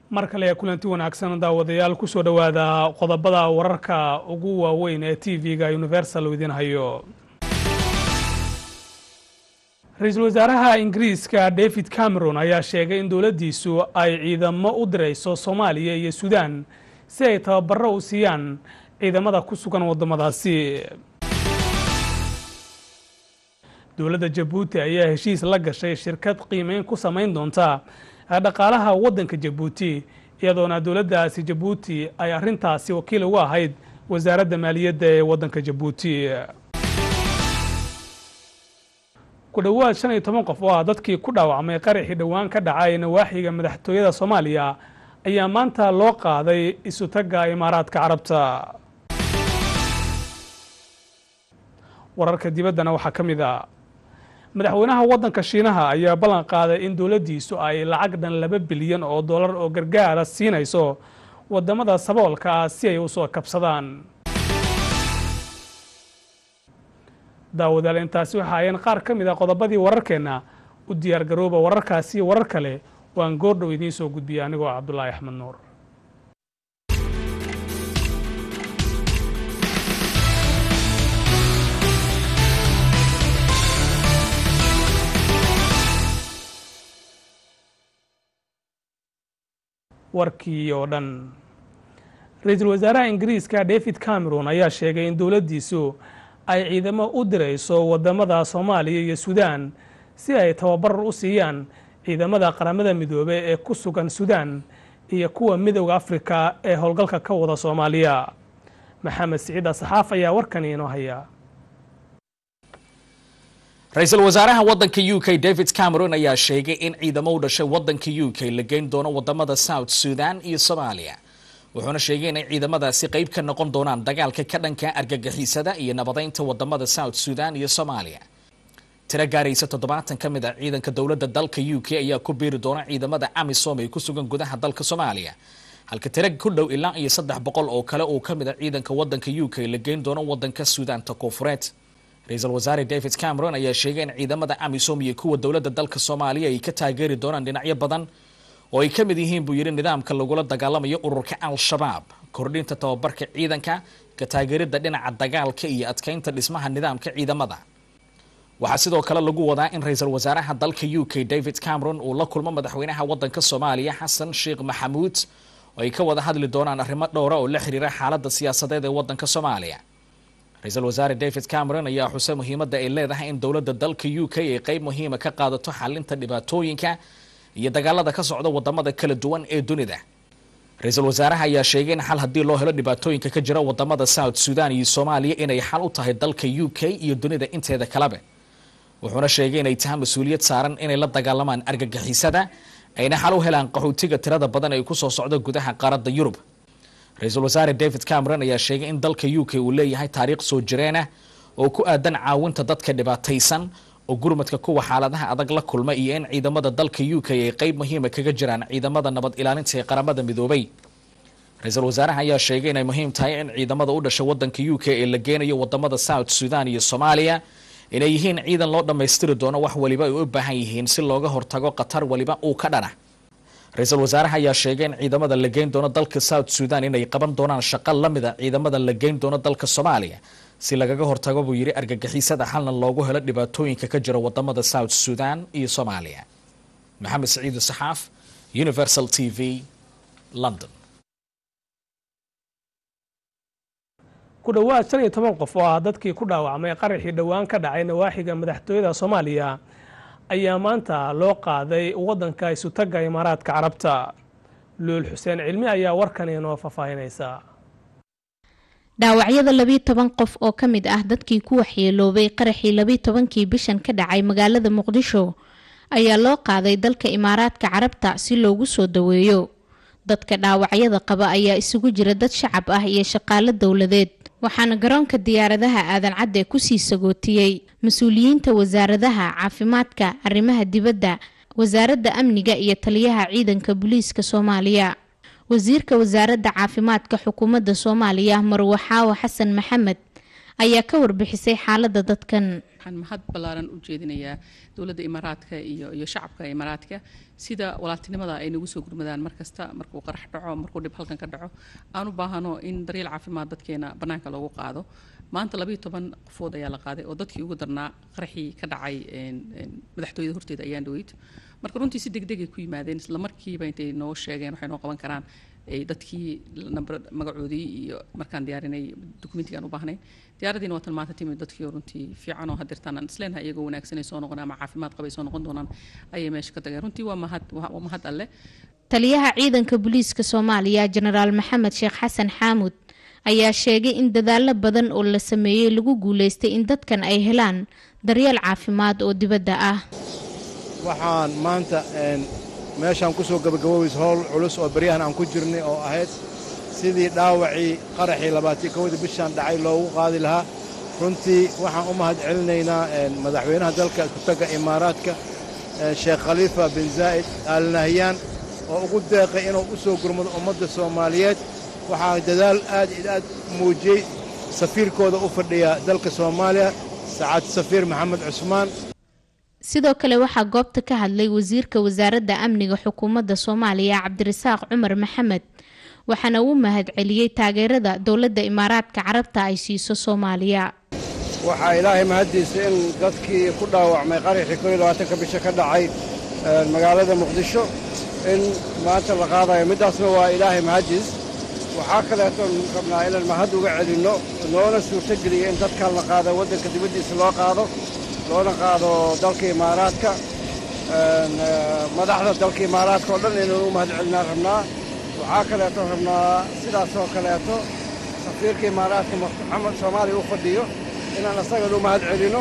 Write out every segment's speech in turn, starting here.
mar kale kulanti wanaagsan daawadayaal kusoo dhowaada qodobada wararka ugu waaweyn ee t v-ga universal idiin hayo ra-iisul wasaaraha ingiriiska david cameron ayaa sheegay in dowladdiisu ay ciidamo u dirayso soomaaliya iyo suudaan si ay tababaro u siiyaan ciidamada ku sugan waddamadaasi dowladda jabuuti ayaa heshiis la gashay shirkad qiimeyn ku samayn doonta dhaqaalaha waddanka jabuuti iyadoona dowladdaasi jabuuti ay arrintaasi wakiil ugu ahayd wasaaradda maaliyadda ee waddanka jabuuti ku dhowaad shan iyo toban qof oo ah dadkii ku dhaawacmay qaraxii dhowaan ka dhacay nawaaxiga madaxtooyada soomaaliya ayaa maanta loo qaaday isutagga imaaraadka carabta wararka dibaddana waxaa ka mid a madaxweynaha waddanka shiinaha ayaa ballan qaaday in dowladdiisu ay lacag dhan laba bilyan oo dollar oo gargaara siinayso waddamada saboolka ah si ay u soo kabsadaan daawadaal intaasi waxa ayeen qaar ka mid a qodobadii wararkeenna u diyaar garooba wararkaasi warar kale waan goordhow idiin soo gudbiya anigoo cabdulaahi axmed nuur warkii oo dhan ra-iisul wasaaraha ingiriiska david cameron ayaa sheegay in dowladdiisu ay ciidamo u dirayso waddamada soomaaliya iyo suudaan si ay tababar u siiyaan ciidamada qaramada midoobe ee ku sugan suudaan iyo kuwa midowda afrika ee howlgalka ka wada soomaaliya maxamed siciid asaxaaf ayaa warkani inoo haya ra-iisul wasaaraha waddanka u k david cameron ayaa sheegay in ciidamo u dhashay waddanka u k la geyn doono wadamada south sudan iyo soomaaliya wuxuuna sheegay inay ciidamadaasi qayb ka noqon doonaan dagaalka ka dhanka argagixisada iyo nabadeynta wadamada south sudan iyo soomaaliya tiro gaaraysa toddobaatan ka mid a ciidanka dowladda dalka u k ayaa ku biiri doona ciidamada amisom ee ku sugan gudaha dalka soomaaliya halka tiro ku dhow ilaa iyo saddex boqol oo kale oo ka mid a ciidanka waddanka u k la geyn doono waddanka suudaanta koonfureed ra-iisul wasaare david cameron ayaa sheegay in ciidamada amisom iyo kuwa dowladda dalka soomaaliya ay ka taageeri doonaan dhinacyo badan oo ay ka mid yihiin buu yidhi nidaamka lagula dagaalamayo ururka al-shabaab kordhinta tababarka ciidanka ka taageeridda dhinaca dagaalka iyo adkeynta dhismaha nidaamka ciidamada waxaa sidoo kale lagu wadaa in ra-iisul wasaaraha dalka u k david cameron uu la kulmo madaxweynaha waddanka soomaaliya xasan sheekh maxamuud oo ay ka wada hadli doonaan arrimo dhowra oo la xiriira xaaladda siyaasadeed ee waddanka soomaaliya ra-iisul wasaare david cameron ayaa xusay muhiimadda ay leedahay in dowladda dalka u k ay qayb muhiima ka qaadato xalinta dhibaatooyinka iyo dagaalada ka socda wadamada kala duwan ee dunida ra-iisul wasaaraha ayaa sheegay in xal haddii loo helo dhibaatooyinka ka jira wadamada south sudan iyo soomaaliya inay xal u tahay dalka u k iyo dunida inteeda kaleba wuxuuna sheegay inay tahay mas-uuliyad saaran inay la dagaalamaan argagixisada ayna xal u helaan qaxootiga tirada badan ay kusoo socda gudaha qaaradda yurub ra-iisul wasaare david cameron ayaa sheegay in dalka u k uu leeyahay taariikh soo jireenah oo ku aadan caawinta dadka dhibaataysan oo gurmadka kuwa xaaladaha adag la kulma iyo in ciidamada dalka u k ay qayb muhiima kaga jiraan ciidamada nabad ilaalinta ee qaramada midoobay ra-iisul wasaaraha ayaa sheegay inay muhiim tahay in ciidamada u dhasha wadanka u k ee la geenayo wadamada south sudan iyo soomaaliya inay yihiin ciidan loo dhammaystiri doono wax waliba ay u baahan yihiin si looga hortago khatar waliba uu ka dhana ra-iisul wasaaraha ayaa sheegay in ciidamada la geyn doono dalka south sudan inay qaban doonaan shaqo la mida ciidamada la geyn doono dalka soomaaliya si lagaga hortago buu yidhi argagixisada xalna loogu helo dhibaatooyinka ka jira wadamada south sudan iyo soomaaliya maxamed saciid saxaaf universal t v london ku dhowaad shan iyo toban qof oo ah dadkii ku dhaawacmay qaraxii dhowaan ka dhacay nawaaxiga madaxtooyada soomaaliya ayaa maanta loo qaaday waddanka isutagga imaaraadka carabta luul xuseen cilmi ayaa warkan inoo faahfaahinaysa dhaawacyada labiiyo toban qof oo ka mid ah dadkii ku waxyeeloobay qaraxii labiiyo tobankii bishan ka dhacay magaalada muqdisho ayaa loo qaaday dalka imaaraadka carabta si loogu soo daweeyo dadka dhaawacyada qaba ayaa isugu jira dad shacab ah iyo shaqaalo dowladeed waxaana garoonka diyaaradaha aadan cadde kusii sagootiyey mas-uuliyiinta wasaaradaha caafimaadka arrimaha dibadda wasaaradda amniga iyo taliyaha ciidanka booliiska soomaaliya wasiirka wasaaradda caafimaadka xukuumadda soomaaliya marwe xaawo xasan maxamed ayaa ka warbixisay xaaladda dadkan waxaan mahad ballaaran u jeedinayaa dowladda imaaraadka iyo iyo shacabka imaaraadka sida walaaltinimada ay nagu soo gurmadaan mar kasta markuu qarax dhaco markuu dhib halkan ka dhaco aan u baahano in daryeel caafimaad dadkeena bannaanka loogu qaado maanta labayo toban qofood ayaa la qaaday oo dadkii ugu darnaa qaraxii ka dhacay madaxtooyada horteeda ayaan dhaweyd marka runtii si degdegay ku yimaadeen isla markiiba intay noo sheegeen waxay noo qaban karaan dadkii nambar magacoodii iyo markaan diyaarinay dokumentigaan u baahnay diyaaradiina waa tan maanta timid dadkii runtii fiican oo hadirtaan aan isleenahay iyagoo wanaagsanay soo noqon ama caafimaad qabay soo noqon doonaan ayay meesha ka tageen runtii waa mahad waa mahad alle taliyaha ciidanka booliiska soomaaliya jenaraal maxamed sheekh xasan xaamud ayaa sheegay in dadaallo badan oo la sameeyey lagu guuleystay in dadkan ay helaan daryeel caafimaad oo dibadda ah waxaan maanta meeshaan ku soo gabagaboobeysa howl culus oo baryahan aan ku jirnay oo ahayd sidii dhaawacii qaraxii labaatii kowda bishaan dhacay loogu qaadi lahaa runtii waxaan u mahad celinaynaa madaxweynaha dalka iskutaga imaaraadka sheekh khaliifa bin zaa'id al nahyaan oo ugu deeqay inuu u soo gurmado ummadda soomaaliyeed waxaa dadaal aad iyo aad muujiyey safiirkooda u fadhiya dalka soomaaliya sacaad safiir maxamed cusmaan sidoo kale waxaa goobta ka hadlay wasiirka wasaaradda amniga xukuumadda soomaaliya cabdirasaaq cumar maxamed waxaana uu mahad celiyey taageerada dowladda imaaraadka carabta ay siiso soomaaliya waxaa ilaahay mahaddiisa in dadkii ku dhaawacmay qaraxii koo iyo labaatanka bisha ka dhacay magaalada muqdisho in maanta la qaadayo middaasna waa ilaahay mahaddiis waxaa kaleetoon rabnaa inaan mahad uga celinno noona suurtogeliya in dadkan la qaado waddanka dibaddiisa loo qaado loona qaado dalka imaaraadka madaxda dalka imaaraadka oo dhan inaynu u mahad celinaan rabnaa waxaa kaleeto rabnaa sidaasoo kaleeto safiirka imaaraadka maxamed soomaaliya u fadhiyo inaan asagana u mahad celinno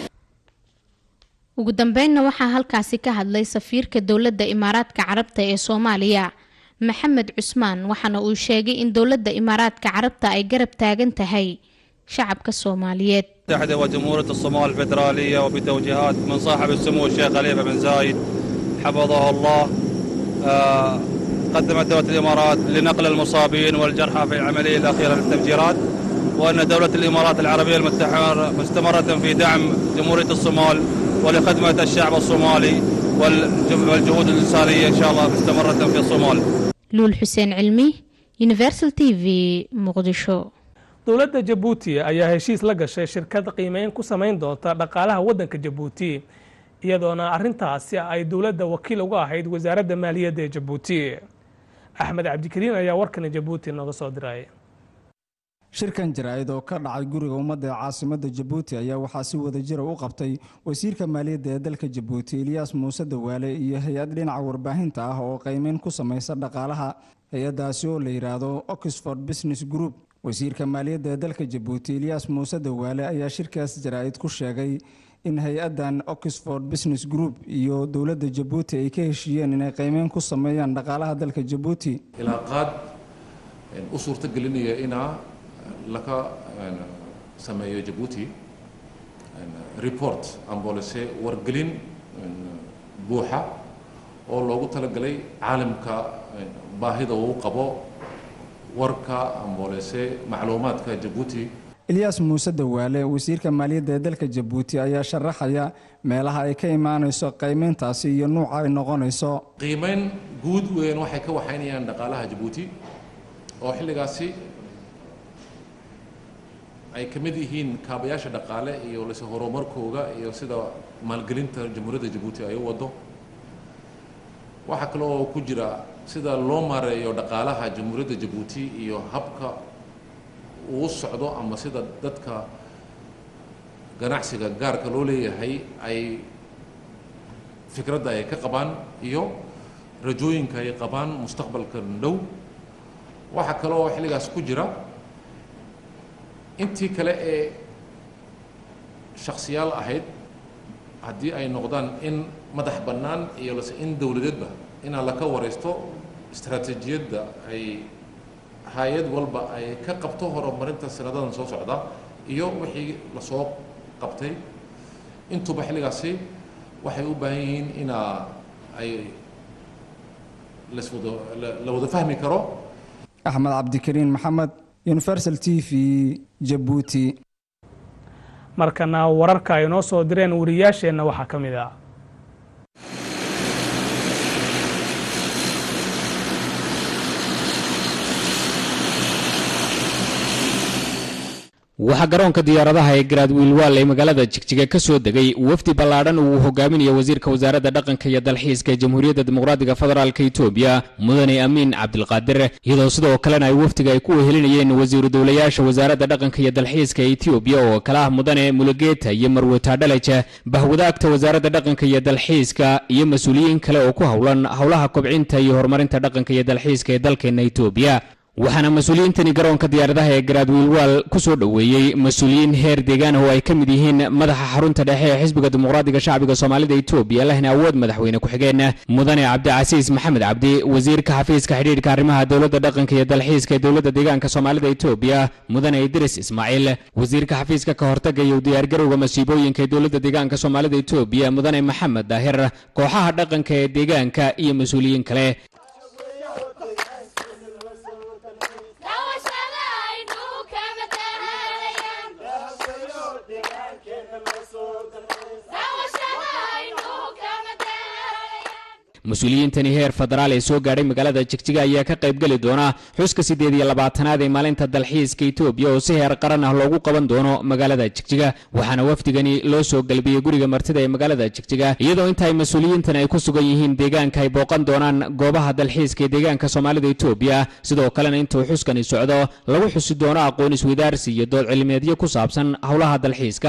ugu dambeynna waxaa halkaasi ka hadlay safiirka dowladda imaaraadka carabta ee soomaaliya maxamed cusmaan waxaana uu sheegay in dowladda imaaraadka carabta ay garab taagan tahay shacabka soomaaliyeed المتحدة وجمهورية الصومال الفيدرالية وبتوجيهات من صاحب السمو الشيخ خليفة بن زايد حفظه الله آه قدمت دولة الإمارات لنقل المصابين والجرحى في العملية الأخيرة للتفجيرات وأن دولة الإمارات العربية المتحدة مستمرة في دعم جمهورية الصومال ولخدمة الشعب الصومالي والجهود الإنسانية إن شاء الله مستمرة في الصومال luul xuseen cilmi universal t v muqdisho dowladda jabuuti ayaa heshiis la gashay shirkad qiimeyn ku samayn doonta dhaqaalaha waddanka jabuuti iyadoona arrintaasi ay dowladda wakiil uga ahayd wasaaradda maaliyadda ee jabuuti axmed cabdikariin ayaa warkani jabuuti nooga soo diray shirkan jaraa'id oo ka dhacay guriga ummadda ee caasimadda jabuuti ayaa waxaa si wadajira u qabtay wasiirka maaliyadda ee dalka jabuuti eliyaas muuse dawaale iyo hay-ad dhinaca warbaahinta ah oo qiimeyn ku samaysa dhaqaalaha hay-addaasi oo la yidhaahdo oxford business group wasiirka maaliyadda ee dalka jabuuti eliyaas muuse dawaale ayaa shirkaas jaraa'id ku sheegay in hay-addan oxford business group iyo dowladda jabuuti ay ka heshiiyeen inay qiimeyn ku sameeyaan dhaqaalaha dalka jabuuti ilaa qaad u suurto gelinaya inaa laga sameeyo jabuuti report ambolese wargelin buuxa oo loogu talagalay caalamka baahida uu qabo warka ambolese macluumaadka jabuuti elyaas muuse dawaale wasiirka maaliyadda ee dalka jabuuti ayaa sharaxaya meelaha ay ka imaanayso qiimeyntaasi iyo nuuca ay noqonayso qiimeyn guud weyn waxay ka waxaynayaan dhaqaalaha jabuuti oo xilligaasi ay ka mid yihiin kaabayaasha dhaqaale iyo lase horumarkooga iyo sida maalgelinta jamhuuriyadda jabuuti ay u wado waxaa kale oo ku jira sida loo maareeyo dhaqaalaha jamhuuriyadda jabuuti iyo habka uu socdo ama sida dadka ganacsiga gaarka loo leeyahay ay fikradda ay ka qabaan iyo rajooyinka ay qabaan mustaqbalka dhow waxaa kale oo xilligaas ku jira intii kale ee shaksiyaal ahayd haddii ay noqdaan in madax bannaan iyo lase in dowladeedba inaa laka waraysto istaraatiijiyadda ay hay-ad walba ay ka qabto horumarinta sanadadan soo socda iyo wixii lasoo qabtay intuba xilligaasi waxay u baahan yihiin inaa ay laswada la wada fahmi karo axmed cabdikariin maxamed universal t v jabuuti markana wararka ay noo soo direen wariyaasheenna waxaa ka mid ah waxaa garoonka diyaaradaha ee garaadwiilwaal ee magaalada jigjiga ka soo degay wafdi ballaadhan uu hogaaminaya wasiirka wasaaradda dhaqanka iyo dalxiiska ee jamhuuriyadda dimuqraadiga federaalk etoobiya mudane amiin cabdilqaadir iyadoo sidoo kalena ay wafdiga ay ku wehelinayeen wasiiru dowlayaasha wasaaradda dhaqanka iyo dalxiiska ee etoobiya oo kala ah mudane mulugeta iyo marweta dhalaja bahwadaagta wasaaradda dhaqanka iyo dalxiiska iyo mas-uuliyiin kale oo ku howlan howlaha kobcinta iyo horumarinta dhaqanka iyo dalxiiska ee dalkeena etoobiya waxaana mas-uuliyiintani garoonka diyaaradaha ee garaadwiilwaal ku soo dhoweeyey mas-uuliyiin heer deegaan oo ay ka mid yihiin madaxa xarunta dhexe ee xisbiga dimuqraadiga shacbiga soomaalida etoobiya lehna awood madaxweyne ku-xigeen mudane cabdicasiis maxamed cabdi wasiirka xafiiska xidhiidhka arrimaha dowladda dhaqanka iyo dalxiiska ee dowladda deegaanka soomaalida etoobiya mudane idris ismaaciil wasiirka xafiiska ka hortaga iyo diyaargarowga masiibooyinka ee dowladda deegaanka soomaalida etoobiya mudane maxamed daahir kooxaha dhaqanka ee deegaanka iyo mas-uuliyiin kale mas-uuliyiintani heer federaal ee soo gaadhay magaalada jigjiga ayaa ka qaybgeli doona xuska siddeed iyo labaatanaad ee maalinta dalxiiska etoobiya oo si heer qaran ah loogu qaban doono magaalada jigjiga waxaana wafdigani loo soo galbiyey guriga martida ee magaalada jigjiga iyadoo inta ay mas-uuliyiintan ay ku sugan yihiin deegaanka ay booqan doonaan goobaha dalxiiska ee deegaanka soomaalida etoobiya sidoo kalena intuu xuskani socdo lagu xusi doono aqoon iswadaarsi iyo dood cilmiyeedyo ku saabsan howlaha dalxiiska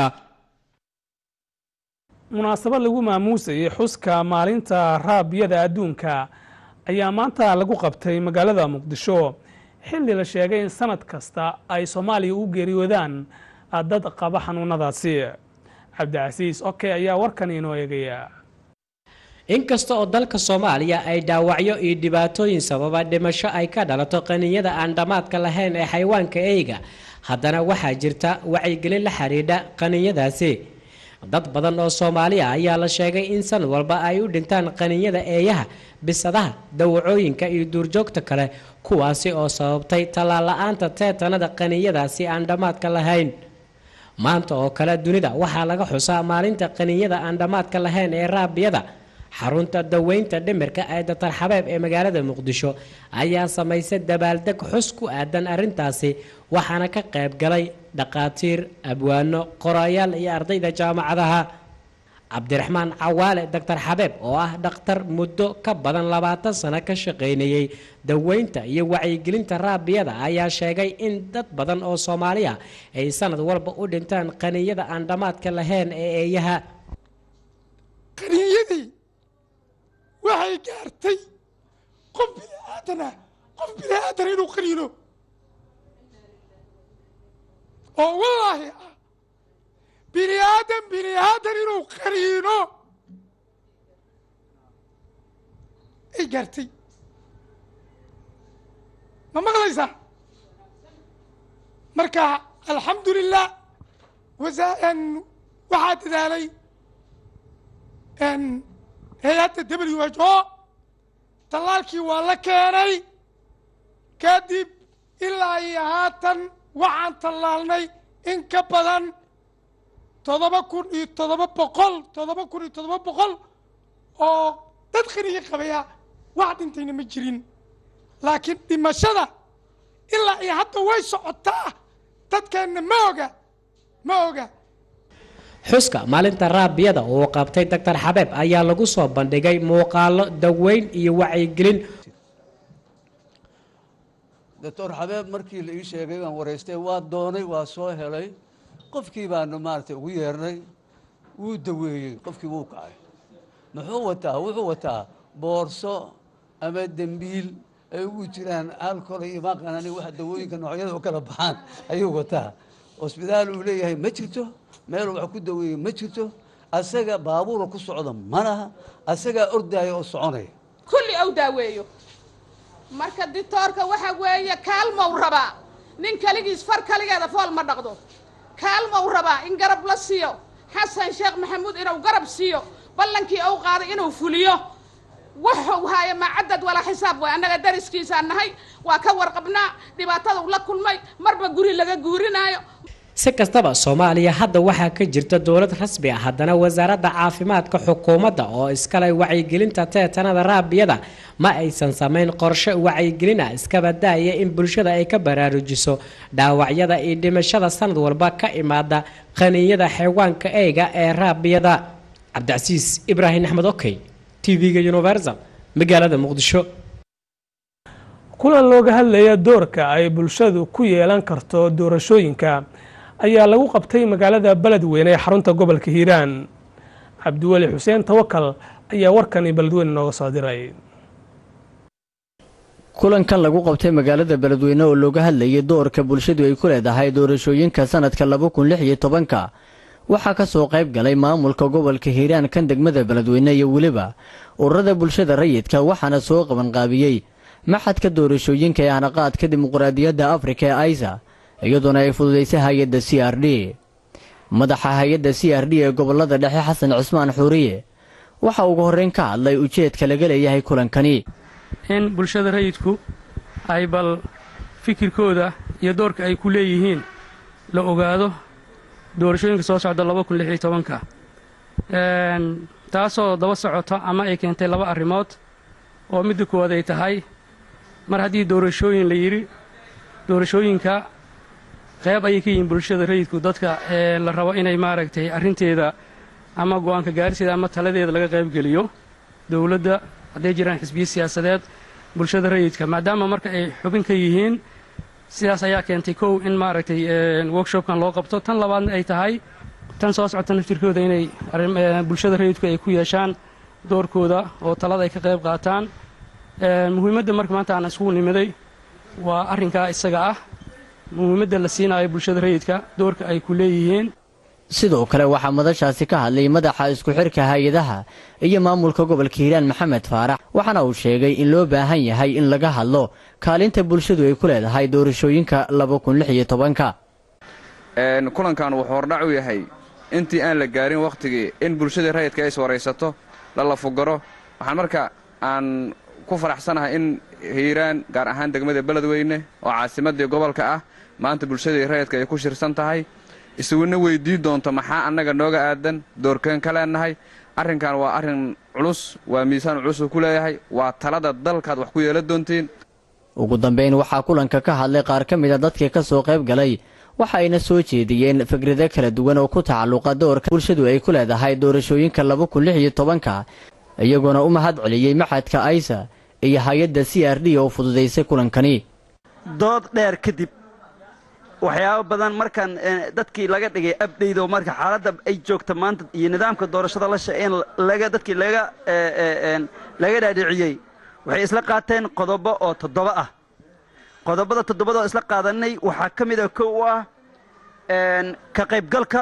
munaasabad lagu maamuusayay xuska maalinta raabiyada adduunka ayaa maanta lagu qabtay magaalada muqdisho xilli la sheegay in sanad kasta ay soomaaliya u geeriyoodaan dad qaba xanuunadaasi cabdicasiis oke ayaa warkan inoo eegaya inkasta oo dalka soomaaliya ay dhaawacyo iyo dhibaatooyin sababa dhimasho ay ka dhalato qaninyada aan dhammaadka lahayn ee xayawaanka eyga haddana waxaa jirta wacyigelin la xidhiidha qaninyadaasi dad badan oo soomaali ah ayaa la sheegay in sanad walba ay u dhintaan qaninyada eeyaha bisadaha dawacooyinka iyo duurjoogta kale kuwaasi oo sababtay tallaal-la-aanta teetanada qaninyadaasi aan dhammaadka lahayn maanta oo kale dunida waxaa laga xusaa maalinta qaninyada aan dhammaadka lahayn ee raabiyada xarunta daweynta dhimirka ee datar xabeeb ee magaalada muqdisho ayaa samaysay dabaaldeg xus ku aadan arrintaasi waxaana ka qayb galay dhaqaatiir abwaano qorayaal iyo ardayda jaamacadaha cabdiraxmaan cawaale doctor xabeeb oo ah dhakhtar muddo ka badan labaatan sano ka shaqaynayey daweynta iyo wacyigelinta raabiyada ayaa sheegay in dad badan oo soomaaliya ay sanad walba u dhintaan qaniyada aan dhammaadka lahayn ee eeyaha qaniyadii waxay gaartay qof bini aadana qof bini aadana inuu qaniino oo wallaahi ah bini aadan bini aadan inuu qaniino ay gaartay ma maqlaysaa marka alxamdu lilah wasaa waxaa dadaalay hay-adda w h o tallaalkii waa la keenay kadib ilaa iyo haatan waxaan tallaalnay in ka badan toddoba kun iyo toddoba boqol toddoba kun iyo toddoba boqol oo dad qaniyo qabaya wax dhintayna ma jirin laakiin dhimashada ilaa iyo hadda way socotaa dadkeenna ma oga ma oga xuska maalinta raabiyada uu qabtay doctor xabeeb ayaa lagu soo bandhigay muuqaalo daweyn iyo wacyigelin doctor xabeeb markii la ii sheegay waan waraystay waa doonay waa soo helay qofkii baanu maaragtay ugu yeernay wuu daweeyey qofkii wuu kacay muxuu wataa wuxuu wataa boorso ama dembiil ay ugu jiraan alcohol iyo maqanani waxa dawooyinka noocyada u kala baxaan ayuu wataa hosbitaal uu leeyahay ma jirto meel wax ku daweeye ma jirto asaga baabuura ku socda ma laha asagaa ordaaya oo soconaya kulli ou daaweeyo marka ditoorka waxa weeye kaalmow rabaa nin kaligiis far kaligeeda fool ma dhaqdo kaalmow rabaa in garab la siiyo xasan sheekh maxamuud inuu garab siiyo ballankii ou qaaday inuu fuliyo wuxuu haaya macadad walaa xisaab way annaga dariskiisaan nahay waa ka warqabnaa dhibaatadau la kulmay marba guri laga guurinaayo si kastaba soomaaliya hadda waxaa ka jirta dowlad rasmi ah haddana wasaaradda caafimaadka xukuumadda oo iskale wacyigelinta teetanada raabiyada ma aysan samayn qorshe wacyigelin ah iskaba daaya in bulshada ay ka baraarujiso dhaawacyada iyo dhimashada sanad walba ka imaada qaniinyada xeewaanka eyga ee raabiyada cabdicasiis ibraahim axmed okey tv-ga universal magaalada muqdisho kulan looga hadlaya doorka ay bulshadu ku yeelan karto doorashooyinka ayaa lagu qabtay magaalada beledweyne ee xarunta gobolka hiiraan cabdiweli xuseen tawakal ayaa warkani beledweyne nooga soo diray kulankan lagu qabtay magaalada beledweyne oo looga hadlayay doorka bulshadu ay ku leedahay doorashooyinka sanadka laba kun lix iyo tobanka waxaa ka soo qayb galay maamulka gobolka hiiraan kan degmada beledweyne iyo weliba ururada bulshada rayidka waxaana soo qabanqaabiyey maxadka doorashooyinka ee hanaqaadka dimuqraadiyadda afrika ee aisa iyadoona ay fududaysay hay-adda c r d madaxa hay-adda c r d ee gobolada dhexe xasan cismaan xuuriye waxa ugu horreyn ka hadlay ujeedka laga leeyahay kulankani in bulshada rayidku ay bal fikirkooda iyo doorka ay ku leeyihiin la ogaado doorashooyinka soo socda laba kun lix iyo tobanka taasoo daba socota ama ay keentay laba arrimood oo midda koowaad ay tahay mar haddii doorashooyin la yidhi doorashooyinka qayb ayay ka yihiin bulshada rayidku dadka ee la rabo inay maaragtay arrinteeda ama go'aanka gaarsieda ama taladeeda laga qaybgeliyo dowladda hadday jiraan xisbiyo siyaasadeed bulshada rayidka maadaama marka ay xubin ka yihiin sidaas ayaa keentay kow in maaragtay workshopkan loo qabto tan labaadna ay tahay tan soo socota naftirkooda inay bulshada rayidku ay ku yeeshaan doorkooda oo talada ay ka qayb qaataan muhiimadda marka maanta aan iskugu nimiday waa arrinkaa isaga ah muhiimadda la siinaayo bulshada rayidka doorka ay ku leeyihiin sidoo kale waxaa madashaasi ka hadlay madaxa isku xirka hay-adaha iyo maamulka gobolka hiiraan maxamed faarax waxaana uu sheegay in loo baahan yahay in laga hadlo kaalinta bulshadu ay ku leedahay doorashooyinka laba kun lix iyo tobanka kulankan wuxuu hordhac u yahay intii aan la gaarin wakhtigii in bulshadii rayidka ay iswaraysato la lafugaro waxaan marka aan ku faraxsanahay in hiiraan gaar ahaan degmada beledweyne oo caasimadii gobolka ah maanta bulshadii rayidka ay ku shirsan tahay isuguna weydii doonto maxaa annaga nooga aadan doorkeen ka leenahay arrinkan waa arrin culus waa miisaan culusuu ku leeyahay waa talada dalkaad wax ku yeelan doontiin ugu dambayn waxaa kulanka ka hadlay qaar ka mid a dadkii ka soo qayb galay waxa ayna soo jeediyeen fikrado kala duwan oo ku tacalluqa doorka bulshadu ay ku leedahay doorashooyinka laba kun lix iyo tobanka iyagoona u mahad celiyey maxadka aysa iyo hay-adda c r d oo fududaysay kulankani dood dheer kadib waxyaabo badan markaan dadkii laga dhigay abdhaydo marka xaaladda ay joogta maanta iyo nidaamka doorashada la shaqeyn laga dadkii laga laga dhaadhiciyey waxay isla qaateen qodobo oo toddoba ah qodobada toddobada oo isla qaadanay waxaa ka mid a kow u ah ka qaybgalka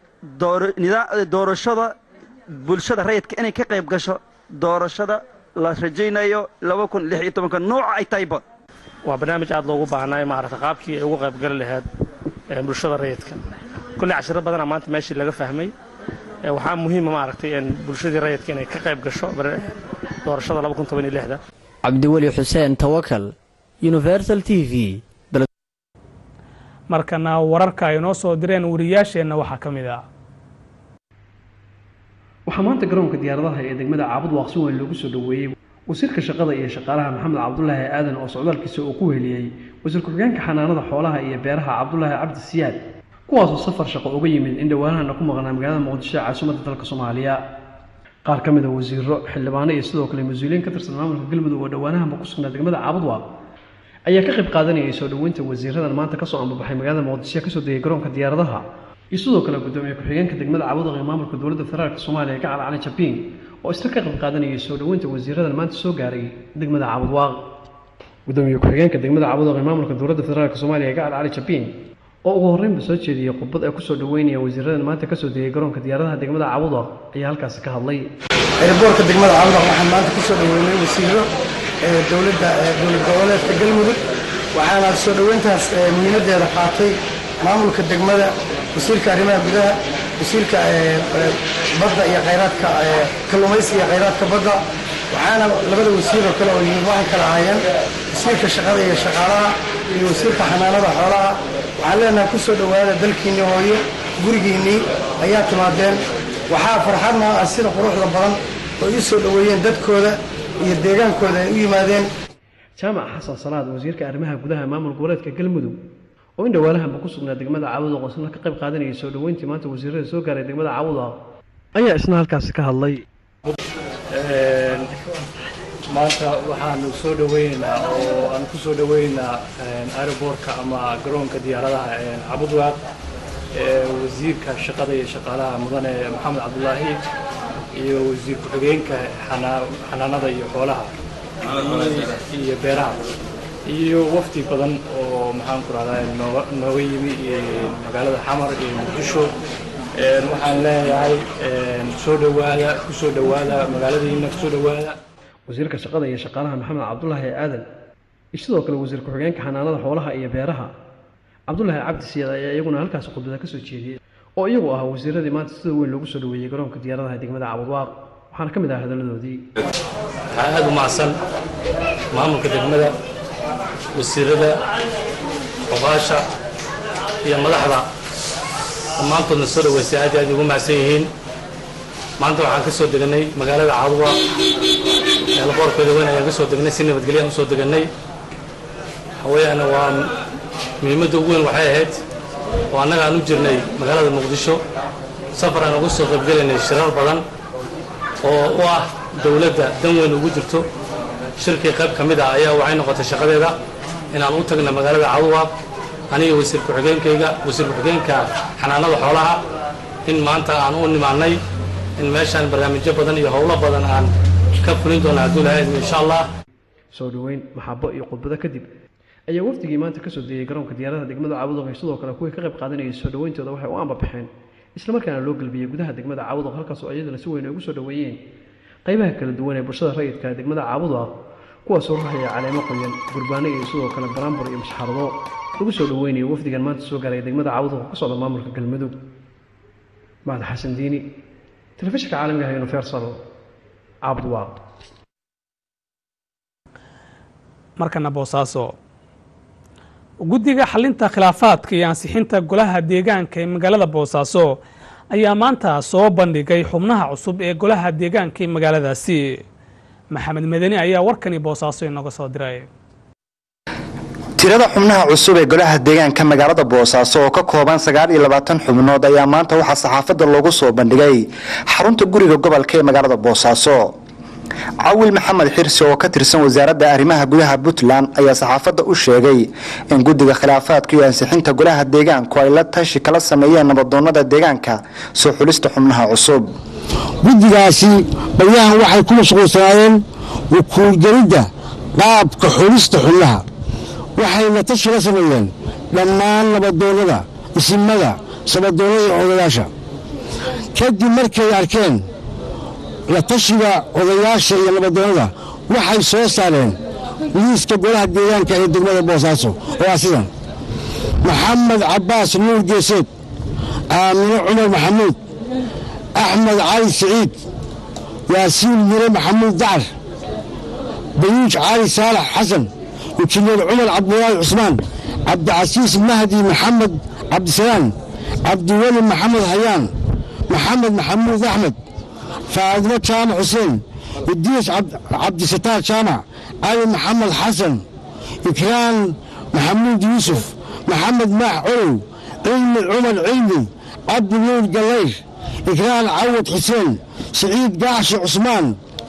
doorashada bulshada rayidka inay ka qayb gasho doorashada la rajaynayo laba kun lix iyo tobanka nooca ay tahayba waa barnaamij aad loogu baahnaayo maaragta qaabkii ay uga qaybgali lahayd bulshada rayidka kulley cashiro badana maanta meeshii laga fahmay waxaa muhiima maaragtay bulshadii rayidka inay ka qayb gasho doorashada laba kun toban iyo lixda cabdiweli xuseen tawakal universal t v markana wararka ay noo soo direen wariyaasheenna waxaa ka mid ah waxaa maanta garoonka diyaaradaha ee degmada caabud waaqsi weyn loogu soo dhoweeyey wasiirka shaqada iyo shaqaalaha maxamed cabdulaahi aadan oo socdaalkiisa uu ku weheliyey wasiir ku-xigeenka xanaanada xoolaha iyo beeraha cabdulaahi cabdi siyaad kuwaasoo safar shaqo uga yimid in dhowaanahana ku maqnaa magaalada muqdisho ee caasimadda dalka soomaaliya qaar ka mid a wasiiro xildhibaano iyo sidoo kale mas-uuliyiin ka tirsan maamulka galmudug oo dhowaanahanba ku sugnaa degmada caabudwaaq ayaa ka qayb qaadanayay soo dhoweynta wasiiradan maanta kasoo ambabaxay magaalada muqdisho kasoo degay garoonka diyaaradaha iyo sidoo kale gudoomiye ku-xigeenka degmada caabudwaaq ee maamulka dowladda federaalk soomaaliya gacal cali jabiin oo isla ka qayb qaadanayay soo dhoweynta wasiiradan maanta soo gaaray degmada caabudwaaq gudoomiye ku-xigeenka degmada caabudwaaq ee maamulka dowladda federaalk soomaaliya gacal cali jabiin oo ugu horreynba soo jeediyey khudbad ay kusoo dhoweynaya wasiiradan maanta kasoo degay garoonka diyaaradaha degmada caabudwaaq ayaa halkaasi ka hadlay eeboorka degmada caabudwaaq waxaan maanta kusoo dhoweynay wasiiro dowladda dowlad goboleedka galmudug waxaana soo dhoweyntaas muhiimadeeda qaatay maamulka degmada wasiirka arrimaha gudaha wasiirka badda iyo khayraadka kalluumaysiga iyo khayraadka badda waxaana labada wasiir oo kale oo yimid waxay kala ahaayeen wasiirka shaqada iyo shaqaalaha iyo wasiirka xanaanada xoolaha waxaan leenahay ku soo dhowaada dalkiinnii hooyo gurigiinnii ayaa timaadeen waxaa farxad noo ah sida quruxda badan oo ii soo dhoweeyeen dadkooda iyo deegaankooda ay u yimaadeen jaamac xasan salaad wasiirka arrimaha gudaha maamul goboleedka galmudug oo in dhawaalahanba ku sugnaa degmada caawud oo isna ka qayb qaadanayay soo dhoweyntii maanta wasiirada soo gaaray degmada caawud ayaa isna halkaasi ka hadlay maanta waxaanu soo dhaweynaynaa oo aan ku soo dhaweynaynaa aeroboortka ama garoonka diyaaradaha cabudwaaq wasiirka shaqada iyo shaqaalaha mudane maxamed cabdulaahi iyo wasiir ku-xigeenka xanaanada iyo xoolaha iyo beeraha iyo wafdi badan oo maxaan ku rahdaa nooga yimi magaalada xamar iyo muqdisho waxaan leeyahay soo dhowaada ku soo dhowaada magaaladiina kusoo dhowaada wasiirka shaqada iyo shaqaalaha maxamed cabdulaahi aadan iyo sidoo kale wasiir ku-xigeenka xanaanada xoolaha iyo beeraha cabdulaahi cabdi siyaad ayaa iyaguna halkaasi khudbada ka soo jeediyey oo iyagu ah wasiiradii maanta sida weyn loogu soo dhoweeyey garoonka diyaaradaha degmada cabudwaaq waxaana ka mid ah hadaladoodii waxaa aada u macsan maamulka degmada wasiirada xubaasha iyo madaxda dhammaantoodna soo dhaweysay aad iyo aad ugu macsan yihiin maanta waxaan ka soo deganay magaalada caadwa eelboorkeeda weyn ayaan ka soo degnay si nabadgelyaan usoo deganay haweyaana waa muhiimadda ugu weyn waxay ahayd oo annaga aan u jirnay magaalada muqdisho safar aan uga soo qaybgelaynay shirar badan oo u ah dowladda dan weyn ugu jirto shirkii qayb ka mid ah ayaa waxay noqotay shaqadeeda inaan u tagna magaalada caadwa aniga wasiir ku-xigeenkayga wasiir ku-xigeenka xanaanada xoolaha in maanta aan u nimaanay in meeshaan barnaamijyo badan iyo howlo badan aan ka fulin doono hadduu lahayd insha allah soo dhoweyn maxabo iyo khudbado kadib ayaa wafdigii maanta kasoo deeyey garoonka diyaaradaha degmada caawudoq iyo sidoo kale kuwii ka qayb qaadanayay soo dhoweyntooda waxay u ambabaxeen islamarkaana loo gelbiyey gudaha degmada caawudoq halkaasoo iyadana si weyn ay ugu soo dhoweeyeen qaybaha kala duwan ee bulshada rayidka ee degmada caabudoq kuwaasoo ruxaya caleemo qoyan gurbaano iyo sidoo kale baraambur iyo masxarado lagu soo dhoweynayo wafdigan maanta soo gaaray degmada caawudoq oo ka socda maamulka galmudug mahad xasan diini telefishinka caalamiga ah universal cabdwaaq markana boosaaso guddiga xalinta khilaafaadka iyo ansixinta golaha deegaanka ee magaalada boosaaso ayaa maanta soo bandhigay xubnaha cusub ee golaha deegaanka ee magaaladaasi maxamed madani ayaa warkani boosaaso inooga soo diray tirada xubnaha cusub ee golaha deegaanka magaalada boosaaso oo ka kooban sagaal iyo labaatan xubnood ayaa maanta waxaa saxaafadda loogu soo bandhigay xarunta guriga gobolka ee magaalada boosaaso cawil maxamed xirsi oo ka tirsan wasaaradda arrimaha gudaha puntland ayaa saxaafadda u sheegay in guddiga khilaafaadka iyo ansixinta golaha deegaanku ay la tashi kala sameeyeen nabadoonnada deegaanka soo xulista xubnaha cusub guddigaasi baryahan waxay ku mashquulsanaayeen wukuulgelidda qaabka xulista xubnaha waxayna tashi la sameeyeen dhammaan nabadoonnada isimada sabadoonnada iyo odayaasha kadib markay arkeen la tashiga odayaasha iyo nabadoonnada waxay soo saareen liiska golaha deegaanka ee degmada boosaaso oo ah sidan maxamed cabbaas nuur geeseed aamine cumar maxamuud axmed cali siciid yaasiin mire maxamuud dacar bayuuj cali saalax xasan injineer cumar cabdulaahi cusmaan cabdicasiis mahdi maxamed cabdisalaam cabdiweli maxamed hayaan maxamed maxamuud axmed faadimo jaamac xuseen idriis cabdisataar jaamac cali maxamed xasan ikraan maxamuud yuusuf maxamed maax colow cilmi cumar cilmi cabdi nuur gallayr ikraan cawad xuseen siciid gaaxshi cusmaan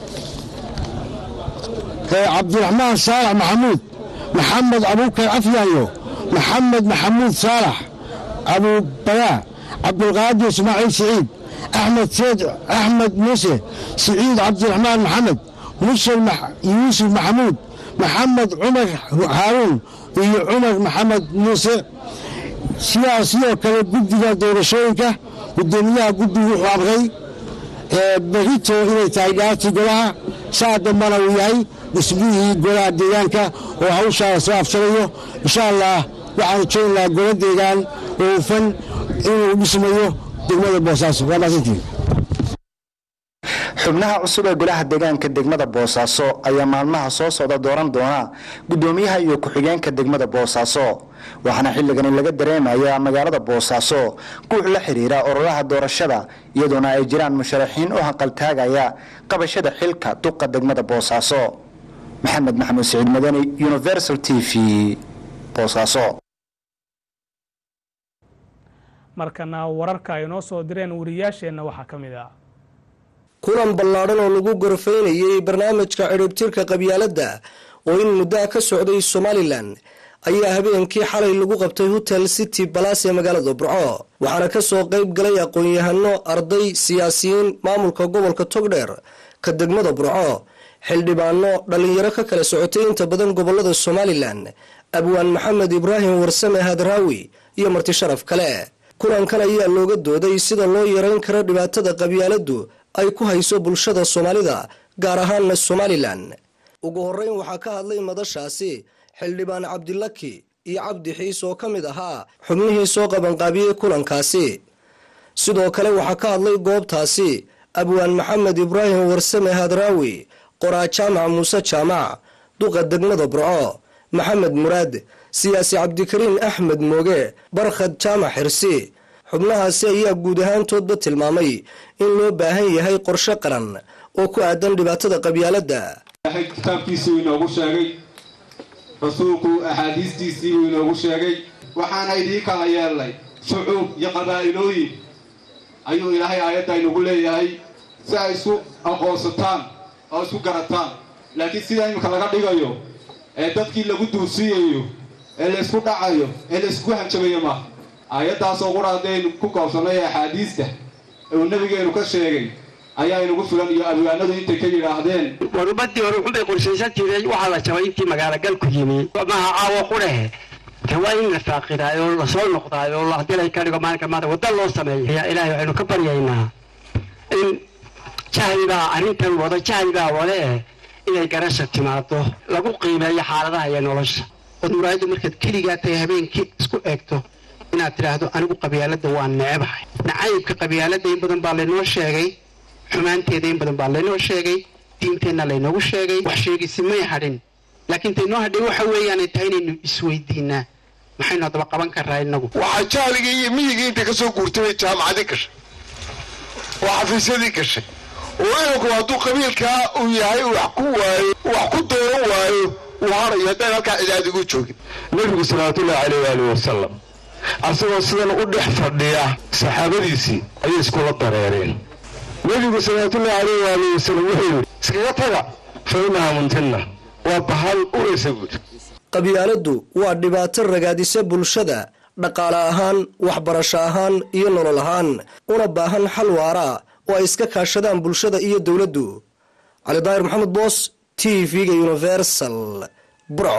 cabdiraxmaan saalax maxamuud maxamed abuukar afyaayo maxamed maxamuud saalax abuubayaa cabdulqaadir ismaaciil siciid axmed seed axmed muuse siciid cabdiraxmaan maxamed mushel yuusuf maxamuud maxamed cumar haaruun iyo cumar maxamed muuse sidaas sidoo kale guddiga doorashooyinka gudoomiyaha guddigu wuxuu amray berito inay tahay dhaartii golaha saa dambana uu yahay dhismihii golaha deegaanka oo hawshaa soo afsanayo insha allah waxaanu joognaa golo deegaan oo hufan inuu dhismayo degmada boosaaso waa maasantiin xubnaha cusub ee golaha deegaanka degmada boosaaso ayaa maalmaha soo socda dooran doona gudoomiyaha iyo ku-xigeenka degmada boosaaso waxaana xilligani laga dareemayaa magaalada boosaaso guux la xiriira ololaha doorashada iyadoona ay jiraan musharaxiin u hanqaltaagaya qabashada xilka duqa degmada boosaaso maxamed maxamuud siciid madani universal t v boosaaso markana wararka ay noo soo direen wariyaasheenna waxaa ka mid ah kulan ballaadhan oo lagu gorfaynayay barnaamijka cidhibtirka qabyaaladda oo in muddaa ka socday somalilan ayaa habeenkii xalay lagu qabtay hotel city balas ee magaalada burco waxaana kasoo qayb galay aqoon-yahano arday siyaasiyiin maamulka gobolka togdheer ka degmada burco xildhibaano dhallinyaro ka kala socotay inta badan gobolada somalilan abwaan maxamed ibraahim warsame hadraawi iyo marti sharaf kale kulankan ayaa looga dooday sida loo yareyn karo dhibaatada qabyaaladdu ay ku hayso bulshada soomaalida gaar ahaanna somalilan ugu horeyn waxaa ka hadlay madashaasi xildhibaan cabdilaki iyo cabdi xiis oo ka mid ahaa xubnihii soo qabanqaabiyey kulankaasi sidoo kale waxaa ka hadlay goobtaasi abwaan maxamed ibraahim warsame hadraawi qoraa jaamac muuse jaamac duqa degmada burco maxamed muraad siyaasi cabdikariin axmed mooge barkhad jaamac xirsi xubnahaasi ayaa guud ahaantoodba tilmaamay in loo baahan yahay qorshe qaran oo ku aadan dhibaatada qabyaaladda ilaahay kitaabkiisii inoogu sheegay rasuulku axaadiistiisii buu inoogu sheegay waxaana idiin kala yeelnay shucuub iyo qabaa'ilooyin ayuu ilaahay aayadda inugu leeyahay si ay isku aqoonsataan oo isku garataan laakiin sida iminka laga dhigayo ee dadkii lagu duursiiyayo ee laysku dhacayo ee laysku hanjabayo maaha aayaddaasoo qura haddaynu ku koobsannay ee axaadiista uu nebigeenu ka sheegay ayaa inugu filan iyo abwaanadu intay ka yidhaahdeen war ummadii hore wuxunbay qorshaysan jiray waxaa la jabay intii magaalogalku yimi maha caawo qudhehe de waa in la faaqidaayo oo lasoo noqdaayo oo haddii lay ka dhigo maalinka maanta wadda loo sameeyo ayaa ilaahay waxaynu ka baryaynaa in jahli baa arrintan wado jahli baa wade eh inay garasha timaado lagu qiimeeyo xaaladaha iyo nolosha ood muraayaddu markaad keligaa tahay habeenkii isku eegto inaad tidhaahdo anigu qabyaaladda waa neebahay nacaybka qabyaaladda in badan baa laynoo sheegay xumaanteeda in badan baa laynoo sheegay diinteenna laynoogu sheegay wax sheegisi may hadhin laakiin taynoo hadhay waxa weeyaanay tahay inaynu isweydiinaa maxaynu haddaba qaban karaa innagu waxaa jahligii iyo miyigii intay ka soo guurtay bay jaamacadii gashay oo xafiisyadii gashay oo inanku hadduu qabiilkaa uu yahay wax ku waayo wax ku dooran waayo uu harayo haddaan halkaa cidaadigu joogin nebigu salawaatullahi caleyh waalihi wasalam asagoo sidan u dhex fadhiya saxaabadiisii ayay iskula dareereen nebigu salawaatullahi caleyh waalihi wasalam wuxuu yidhi iskaga taga fa innaha muntinna waa bahal uraysa guud qabyaaladdu waa dhibaato ragaadisa bulshada dhaqaale ahaan waxbarasho ahaan iyo nolol ahaan una baahan xal waara oo ay iska kaashadaan bulshada iyo dowladdu cali daahir maxamed boos t v-ga universal burco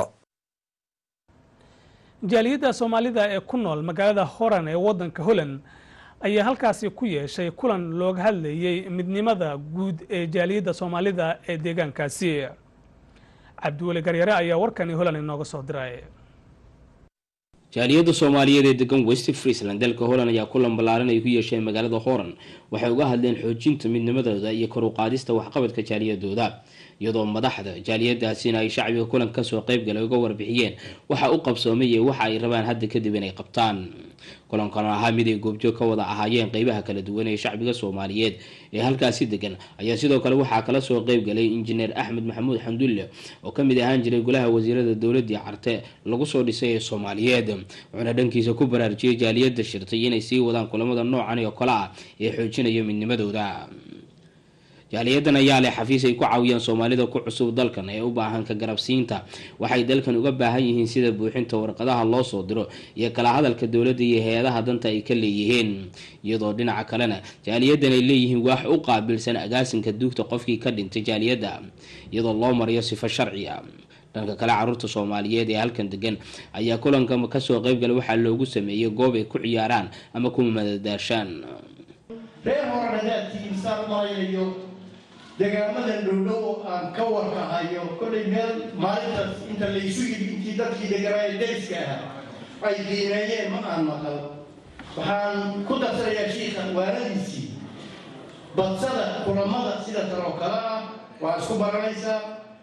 jaaliyadda soomaalida ee ku nool magaalada horan ee waddanka holland ayaa halkaasi ku yeeshay kulan looga hadlayey midnimada guud ee jaaliyadda soomaalida ee deegaankaasi cabdiweli garyare ayaa warkani holland inooga soo diray jaaliyadda soomaaliyeed ee degan west friesland dalka holland ayaa kulan ballaaran ay ku yeesheen magaalada horan waxay uga hadleen xoojinta midnimadooda iyo kor u qaadista waxqabadka jaaliyadooda iyadoo madaxda jaaliyadaasina ay shacbiga kulan kasoo qeybgalay uga warbixiyeen waxa u qabsoomay iyo waxa ay rabaan hadda kadib inay qabtaan kulankan ahaa mid ay goobjoog ka wada ahaayeen qeybaha kala duwan ee shacbiga soomaaliyeed ee halkaasi degan ayaa sidoo kale waxaa kala soo qeybgalay injineer axmed maxamuud xamdulle oo kamid ahaan jiray golaha wasiirada dowladii carte lagu soo dhisay ee soomaaliyeed wuxuuna dhankiisa ku baraarujiyey jaaliyada shirtay inay sii wadaan kulamada noocan oo kale ah ee xoojinaya midnimadooda jaaliyadan ayaa leh xafiis ay ku caawiyaan soomaalida ku cusub dalkan ee u baahan ka garabsiinta waxay dalkan uga baahan yihiin sida buuxinta warqadaha loo soo diro iyo kala hadalka dowladda iyo hay-adaha danta ay ka leeyihiin iyadoo dhinaca kalena jaaliyadan ay leeyihiin waax u qaabilsan agaasinka duugta qofkii ka dhintay jaaliyadda iyadoo loo marayo sifo sharci a dhanka kale caruurta soomaaliyeed ee halkan degan ayaa kulanka kasoo qeybgalay waxaa loogu sameeyey goob ay ku ciyaaraan ama ku madadaashaan reer horan haddaad tihiin saan u malaynayo degaamadan dhowdhow oo aan ka warkahayo kollay meel maalintaas inta laysu yidhi intii dadkii deganaaye deriska ahaa ay qiimeeyeen ma aan maqal waxaan ku darsanayaa shiikha waanadiisii badsada kulamada sida tan oo kale ah waa isku baranaysaa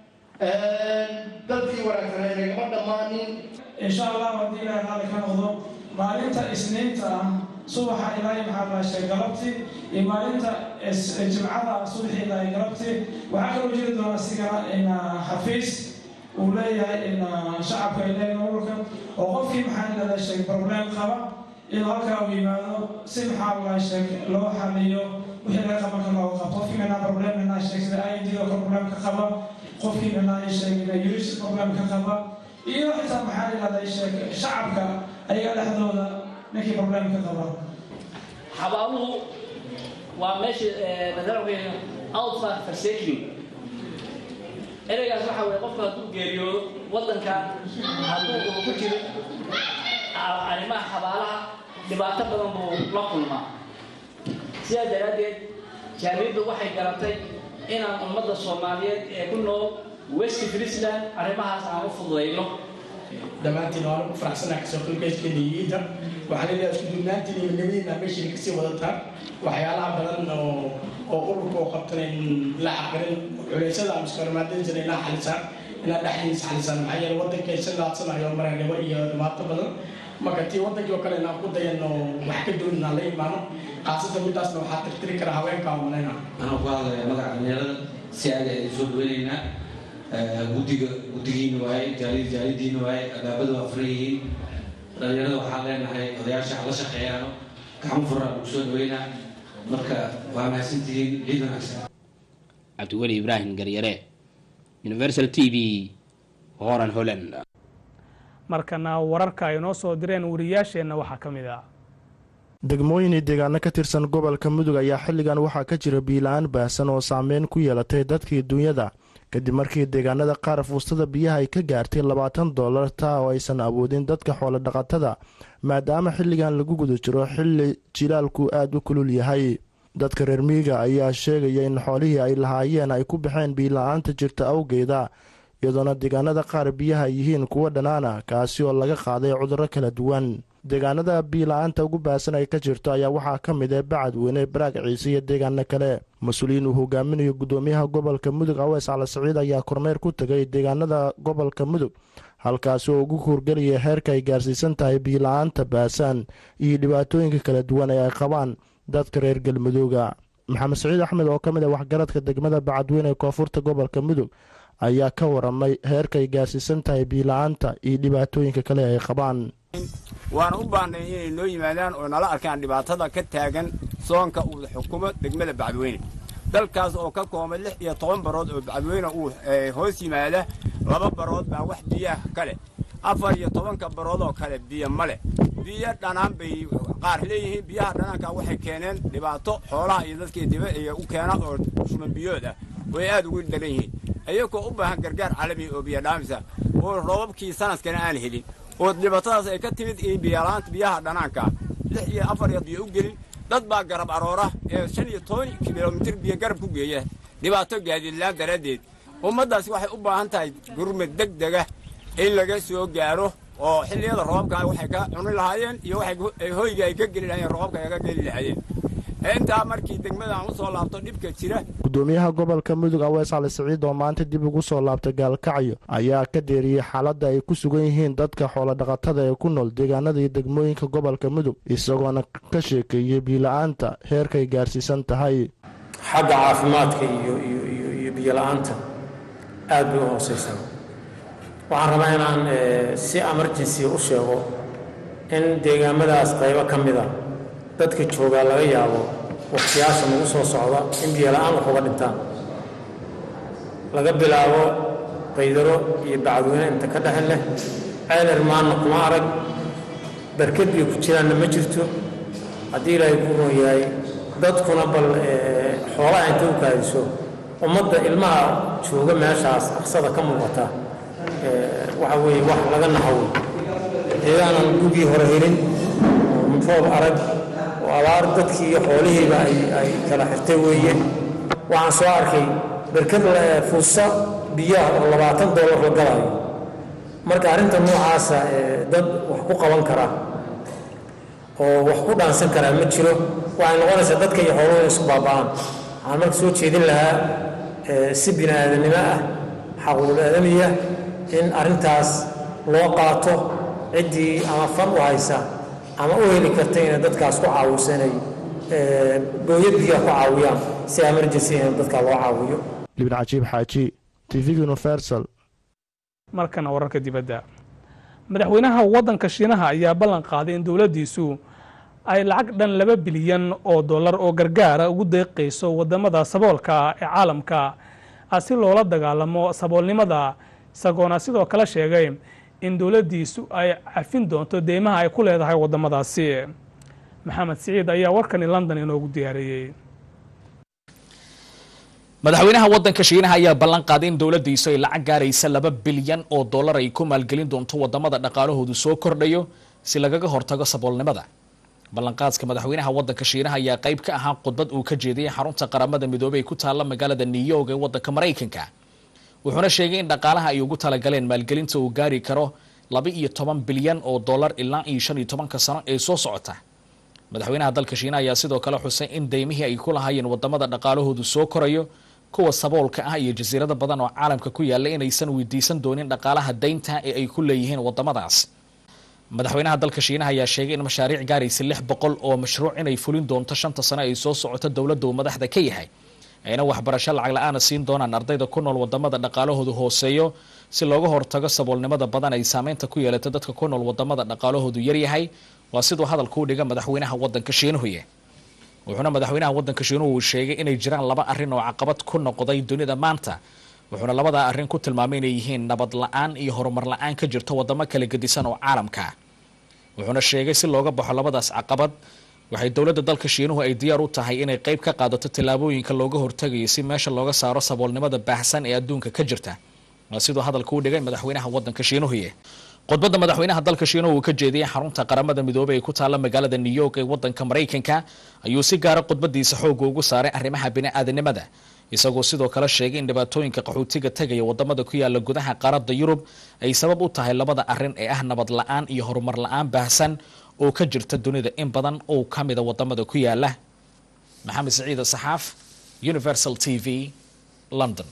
dadkii wanaagsanaa inagama dhammaanin insha allah haddii ilaahay raalli ka noqdo maalinta isniinta ah subaxa ilaahay maxaa laashay galabtii iyo maalinta jimcada subaxii ilaahay galabtii waxaa kaloo jiri doona sigana xafiis uu leeyahay shacabka ay leeyahay ururka oo qofkii maxaa lalaashay problem qaba inuu halkaa u yimaado si maxaa laashay loo xaliyo wixii laga qaban karo looga qabto qofkii minaa problem minaa sheeg sida id oo kale problem ka qaba qofkii minaa sheeg uris problem ka qaba iyo xitaa maxaa yidhahdaa sheeg shacabka ayaga dhexdooda ninkii problem ka qaba xabaaluhu waa meesha madaraweyn outside forsaking ereygaas waxa weye qofka hadduu geeriyoodo waddanka hadduu uu ku jiro arrimaha xabaalaha dhibaato badan buu la kulmaa sidaa daraaddeed jaamiyaddu waxay garatay inaan ummadda soomaaliyeed ee ku nool west friesland arrimahaas aan u fududayno dhammaantiin waanu ku faraxsanaa kasoo qaybgayskeena iyo inta waxaa leedahay isku duubnaantiin iyo nabadiina meeshay kasii wadataan waxyaalaha badan oo oo ururka oo qabtana in la caqilin culeysada ama iskormaadinsan inaa xalisaan inaa dhexdiisa xalisaan maxaa yeele waddankay si laadsanayo maraanimo iyo dhibaato badan marka tii waddankii oo kale inaan ku dayano wax ka duwan inaan la imaano khaasatan midaasna waxaa tirtiri kara haweenka malayna anaa ku hadlaya magaca dhalinyarada si aad ay soo dhaweynaynaa guddiga guddigiina waaye jaalid jaalidiina waaye albaabada waa furan yihiin dhalinyarada waxaan leenahay odayaasha hala shaqeeyaano gacmo furaa lagu soo dhaweynaa marka waa mahadsantihiin ciid wanaagsan cabdiweli ibraahim garyare universal t v horan holland markana wararka ay noo soo direen wariyaasheenna waxaa ka mid ah degmooyin iyo deegaano ka tirsan gobolka mudug ayaa xilligan waxaa ka jira biila-aan baahsan oo saameyn ku yeelatay dadkii duunyada kadib markii deegaanada qaar fuustada biyaha ay ka gaartay labaatan dollar taa oo aysan awoodin dadka xoolo dhaqatada maadaama xilligan lagu guda jiro xilli jilaalku aada u kulul yahay dadka reer miiga ayaa sheegaya in xoolihii ay lahaayeen ay ku baxeen biila-aanta jirta awgeeda iyadoona deegaanada qaar biyaha yihiin kuwa dhanaana kaasi oo laga qaaday cudurro kala duwan deegaanada biila-aanta ugu baahsan ay ka jirto ayaa waxaa ka mid ah bacadweyne baraag ciise iyo deegaano kale mas-uuliyiin uu hogaaminayo guddoomiyaha gobolka mudug aweys cali saciid ayaa kormeer ku tegay deegaanada gobolka mudug halkaasi oo ugu hurgelaya heerka ay gaarsiisan tahay biila-aanta baahsan iyo dhibaatooyinka kala duwan ee ay qabaan dadka reer galmudugga maxamed saciid axmed oo ka mid ah waxgaradka degmada bacadweyne ee koonfurta gobolka mudug ayaa ka waramay heerka ay gaarsiisan tahay biila-aanta iyo dhibaatooyinka kale ay qabaan waana u baahnay inay noo yimaadaan oo nala arkaan dhibaatada ka taagan soonka uu xukumo degmada bacadweyne dalkaas oo ka koobay lix iyo toban barood oo bacadweyne uu hoos yimaada laba barood baa wax biyaha kale afar iyo tobanka barood oo kale biyo ma leh biyo dhanaan bay qaar leeyihiin biyaha dhanaanka waxay keeneen dhibaato xoolaha iyo dadkii diba iyo u keena oo shuman biyood ah way aad ugu daran yihiin iyagoo u baahan gargaar caalami oo biyo dhaamisa oo roobabkii sanadkana aan helin oo dhibaatadaas ay ka timid biyalaanta biyaha dhanaanka lix iyo afar iyo biyo u gelin dad baa garab aroora ee shan iyo toban kilomitir biyo garab ku geeya dhibaato gaadiidlaan daraaddeed ummaddaasi waxay u baahan tahay gurmad deg dega in laga soo gaaro oo xilliyada roobabka waxay ka cuni lahaayeen iyo waxay hoyga ay ka geli lahaayeen roobabka ay ka geli lahaayeen intaa markii degmadan u soo laabto dhibka jira gudoomiyaha gobolka mudug aweys cali siciid oo maanta dib ugu soo laabtay gaalkacyo ayaa ka deeriyey xaaladda ay ku sugan yihiin dadka xoolodhaqatada ee ku nool deegaanada iyo degmooyinka gobolka mudug isagoona ka sheekeeyey biila-aanta heerkay gaarsiisan tahay xagga caafimaadka iyo iyo biyola-aanta aad bay u hooseysaa waxaan rabaa inaan si emergency u sheego in deegaamadaas qaybo ka mid a dadka joogaa laga yaabo wakhtiyaasha nagu soo socda in biyola-aan wax uga dhintaan laga bilaabo qaydaro iyo bacadweyne inta ka dhexin leh ceeler maanna kuma arag barkad bay ku jiraanna ma jirto haddii ilaahay ku ron yahay dadkuna bal xoolaha inta u kaadiso ummadda ilmaha jooga meeshaas aqsada ka muuqata waxa weeye wax laga naxawey deegaanan gugii hore helin oo roob arag oo abaar dadkii iyo xoolihiiba ay kala xirtay weeye waxaan soo arkay berkad fuusa biyaha oo labaatan doolar la galayo marka arrinta noocaasa dad wax ku qaban kara oo wax ku dhaansan karaa ma jiro waxay noqonaysaa dadka iyo xooluhu isku baaba'aan waxaan marka soo jeedin lahaa si bini aadanimo ah xaquuqul aadamiya in arrintaas loo qaato ciddii ama fan u haysa ama u heli karta inay dadkaas ku caawisanay gooyad biyaha ku caawiyaan si emergency in dadkaa loo caawiyo libin cajiib xaaji tv universal markana wararka dibadda madaxweynaha waddanka shiinaha ayaa ballan qaaday in dowladdiisu ay lacag dhan laba bilyan oo dollar oo gargaara ugu deeqayso waddamada saboolka ah ee caalamka si loola dagaalamo saboolnimada isagoona sidoo kale sheegay in dowladdiisu ay cafin doonto deymaha ay ku leedahay waddamadaasi maxamed siciid ayaa warkani london inoogu diyaariyey madaxweynaha waddanka shiinaha ayaa ballan qaaday in dowladdiisu ay lacag gaaraysa laba bilyan oo dollar ay ku maalgelin doonto waddamada dhaqaalahoodu soo kordhayo si lagaga hortago saboolnimada ballanqaadka madaxweynaha waddanka shiinaha ayaa qayb ka ahaa khudbad uu ka jeediyey xarunta qaramada midoobey ee ku taalla magaalada new york ee waddanka maraykanka wuxuuna sheegay in dhaqaalaha ay ugu talagaleen maalgelinta uu gaari karo laba iyo toban bilyan oo dollar ilaa iyo shan iyo tobanka sano ee soo socota madaxweynaha dalka shiinaha ayaa sidoo kale xusay in deymihii ay ku lahaayeen waddamada dhaqaalahoodu soo korayo kuwa saboolka ah iyo jasiirado badan oo caalamka ku yaalla inaysan weydiisan doonin dhaqaalaha deynta ee ay ku leeyihiin waddamadaas madaxweynaha dalka shiinaha ayaa sheegay in mashaariic gaaraysa lix boqol oo mashruuc inay fulin doonto shanta sano ay soo socoto dowladda uu madaxda ka yahay ayna waxbarasho lacag la-aana siin doonaan ardayda ku nool waddamada dhaqaalahoodu hooseeyo si looga hortago saboolnimada badan ay saameynta ku yeelato dadka ku nool waddamada dhaqaalahoodu yaryahay waa siduu hadalka u dhiga madaxweynaha waddanka shiinuhuye wuxuuna madaxweynaha waddanka shiinuhu uu sheegay inay jiraan laba arrin oo caqabad ku noqday dunida maanta wuxuuna labadaa arrin ku tilmaamay inay yihiin nabad la-aan iyo horumar la-aan ka jirta waddamo kala gedisan oo caalamka wuxuuna sheegay si looga baxo labadaas caqabad waxay dowladda dalka shiinuhu ay diyaar u tahay inay qayb ka qaadato tallaabooyinka looga hortagayo si meesha looga saaro saboolnimada baahsan ee adduunka ka jirta waa siduu hadalka u dhigay madaxweynaha waddanka shiinuhuye khudbadda madaxweynaha dalka shiinuhu uu ka jeediyey xarunta qaramada midoobey ee ku taalla magaalada new york ee waddanka maraykanka ayuu si gaara khudbadiisa xoogga ugu saaray arrimaha bini-aadanimada isagoo sidoo kale sheegay in dhibaatooyinka qaxootiga tegaya waddamada ku yaala gudaha qaaradda yurub ay sabab u tahay labada arrin ee ah nabad la-aan iyo horumar la-aan baahsan oo ka jirta dunida in badan oo ka mida waddamada ku yaala maxamed saciida saxaaf universal t v london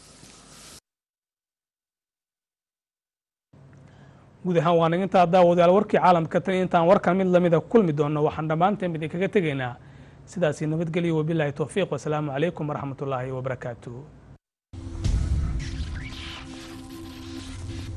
guud ahaan waan intaa daawadayaal warkii caalamka tan intaan warkan mid lamida kulmi doonno waxaan dhammaanteen idinkaga tegaynaa sidaasi nabadgelyo wabilaahi towfiiq wasalaamu calaykum waraxmatullaahi wabarakaatu